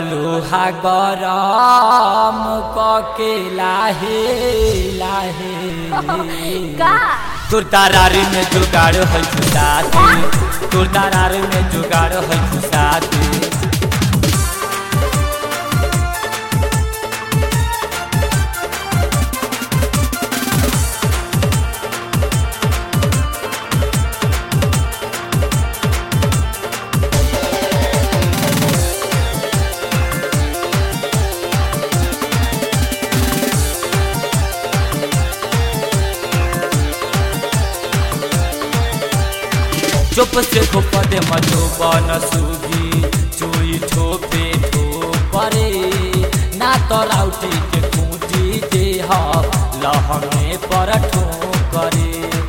तलुहा गरम कके लाहे लाहे का तोर दरारी में जुगाड़ है खुशाती तोर दरारी में जुगाड़ है खुशाती चुप से खोप दे मधुबन सुगी चुई ठोपे ठोपरे ना तो राउटी के खूटी दे लहंगे पर ठोकरे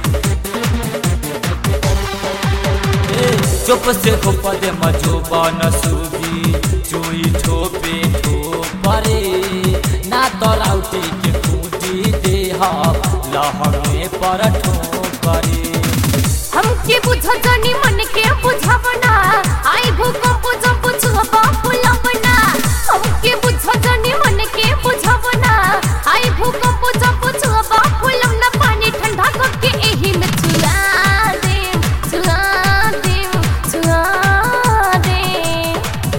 चुप से खोप दे मधुबन सुगी चुई ठोपे ठोपरे ना तो राउटी के खूटी दे लहंगे पर ठोकरे हमके बुझ जानी मन के बुझावना आई भूकंप जब छुपा फुलवना हमके बुझ जानी मन के बुझावना आई भूकंप जब छुपा फुलवना पानी ठंडा करके एही में छुआ दे छुआ दे छुआ दे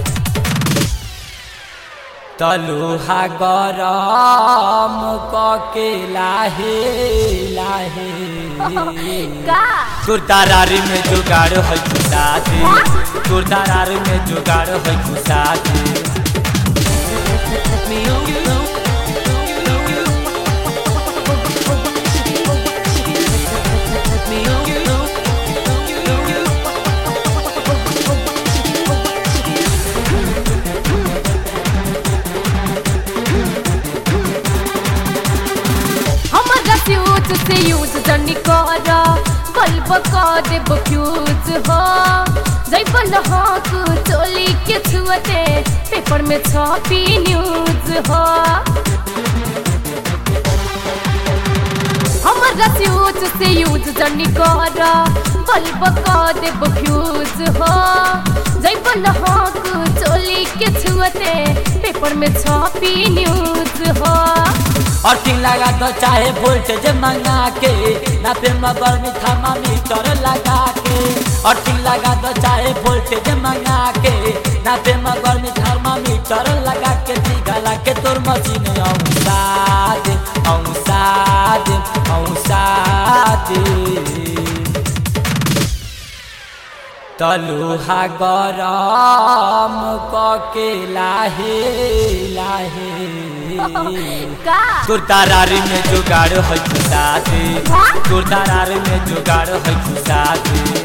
तलुहा गरम कके लाहे लाहे का तोर दरारी में जुगाड़ है खुशाती तोर दरारी में जुगाड़ है खुशाती हमारा फ्यूज से यूज जनी कर बल्ब कर देब फ्यूज हो जैबल हक चोली के छुअते पेपर में छपी न्यूज हो हमारा फ्यूज से यूज जनी कर बल्ब कर देब फ्यूज हो जैबल हक चोली के छुअते पेपर में छपी न्यूज हो अर्थिंग लगा दो चाहे वोल्टेज मंगा के ना पे मगर में थर्मामीटर लगा के अर्थिंग लगा दो चाहे वोल्टेज मंगा के ना पे मगर में थर्मामीटर लगा के दिखला के तोर मशीन औसा दे औसा दे औसा दे तलुहा गरम कके लाहे लाहे का तोर दरारी में जुगाड़ है खुशाती तोर दरारी में जुगाड़ है खुशाती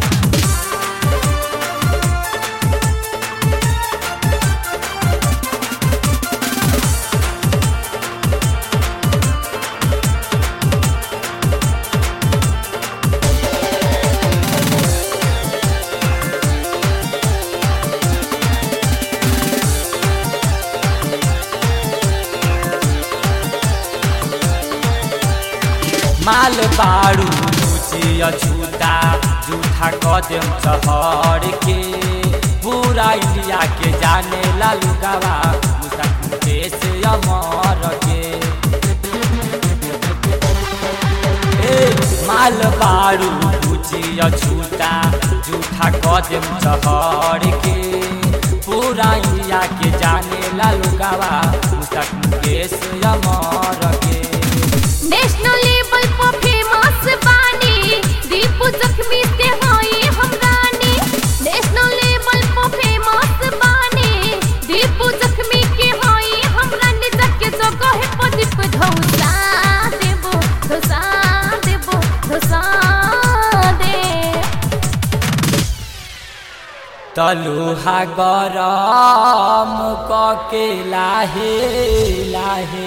माल बारू ऊँची अछूता जूठा कदम चहर के पूरा इंडिया के जाने लालू गावा मुसाफिर से अमर के ए, माल बारू ऊँची अछूता जूठा कदम चहर के पूरा इंडिया के जाने लालू गावा मुसाफिर से अमर के नेशनल लेवल पर फेमस बानी दीपू जख्मी से होई हम रानी नेशनल लेवल पर फेमस बानी दीपू जख्मी के होई हम रानी जग जगह है पर दीप धौसा देबो धौसा देबो धौसा दे तलुहा गरम कके लाहे लाहे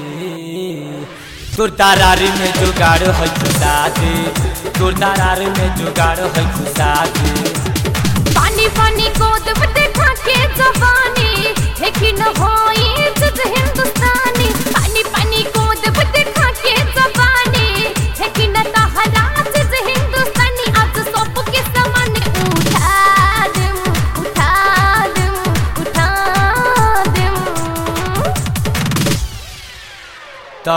तोर दरारी में जुगाड़ है खुशाती तोर दरारी में जुगाड़ है खुशाती पानी पानी को दब देखा के जवानी लेकिन होई इज्जत हिंदुस्तानी पानी पानी को दब देखा के जवानी लेकिन तहरा इज्जत हिंदुस्तानी आज सब के सामान उठा दे उठा दे उठा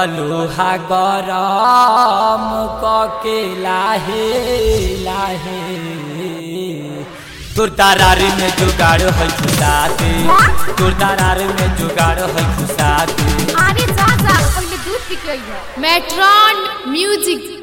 लोहा गरम कके लाहे लाहे तोर दरार में जुगाड़ है खुशाते तोर दरार में जुगाड़ है खुशाते अरे जा जा पहले दूध पी के अइहा मेट्रॉन म्यूजिक